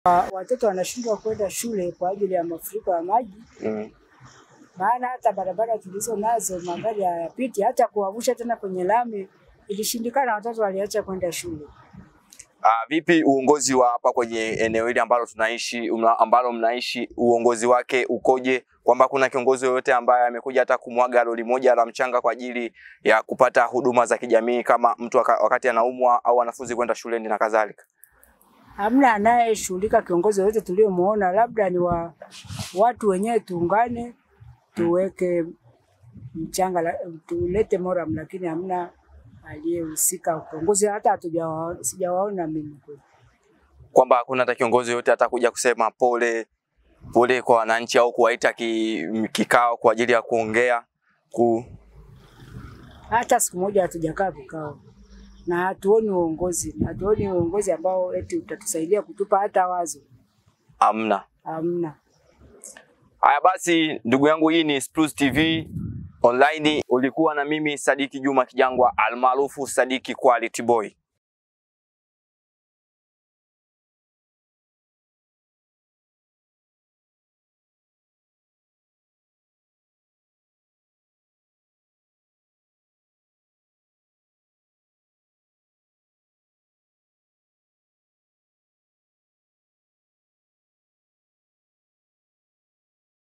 Wa- Watoto wanashindwa kwenda shule kwa ajili ya mafuriko ya maji, Mm. maana hata barabara tulizo nazo magari hayapiti, hata kuwavusha tena kwenye lami ilishindikana, watoto waliacha kwenda shule. Ah, vipi uongozi wa hapa kwenye eneo hili ambalo tunaishi umla- ambalo mnaishi uongozi wake ukoje? Kwamba kuna kiongozi yoyote ambaye amekuja hata kumwaga lori moja la mchanga kwa ajili ya kupata huduma za kijamii kama mtu waka, wakati anaumwa au wanafunzi kwenda shuleni na kadhalika? Hamna anayeshughulika kiongozi yoyote tuliomuona, labda ni wa watu wenyewe tuungane tuweke mchanga, la- tulete moram, lakini hamna aliyehusika kiongozi, hata hatujawa- sijawaona mimi kweli. Kwamba hakuna hata kiongozi yoyote atakuja kusema pole pole kwa wananchi au kuwaita ki, kikao kwa ajili ya kuongea ku, hata siku moja hatujakaa vikao na hatuoni uongozi, hatuoni uongozi ambao eti utatusaidia kutupa hata wazo, amna. hamna. Haya basi, ndugu yangu, hii ni Spruce TV online. Ulikuwa na mimi Sadiki Juma Kijangwa almaarufu Sadiki Quality Boy.